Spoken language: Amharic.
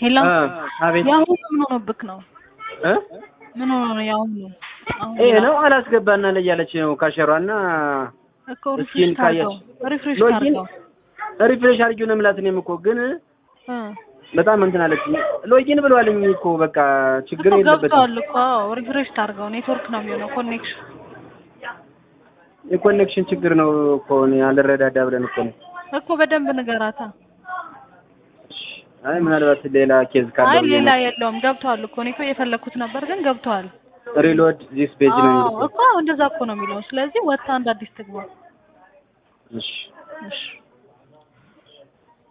ሄሎ አ አቤት የአሁኑ ምን ሆኖብክ ነው? እ ምን ሆኖ ነው የአሁኑ? አሁን ይሄ ነው አላስገባና ላይ ያለች ነው ካሸሯና እኮ እስኪን ሪፍሬሽ ታርገው ካያች ሪፍሬሽ ሎጊን ታርገው ሪፍሬሽ አድርጊው ነው የምላት እኔም እኮ ግን እ በጣም እንትን አለች። ሎጊን ብለዋልኝ እኮ በቃ ችግር እኮ የለበትም። ገብቷል እኮ ሪፍሬሽ ታርገው ኔትወርክ ነው የሚሆነው ኮኔክሽን የኮኔክሽን ችግር ነው እኮ እኔ አልረዳዳ ብለን እኮ ነው። እኮ በደንብ ንገራታ። አይ ምናልባት ሌላ ኬዝ ካለ አይ ብዬ ሌላ ነው። የለውም ገብቷል እኮ እኔ እኮ እየፈለኩት ነበር ግን ገብቷል። ሪሎድ ዚስ ፔጅ ነው አዎ የሚለው። እኮ እንደዛ እኮ ነው የሚለው። ስለዚህ ወጥታ እንደ አዲስ ትግባ። እሺ እሺ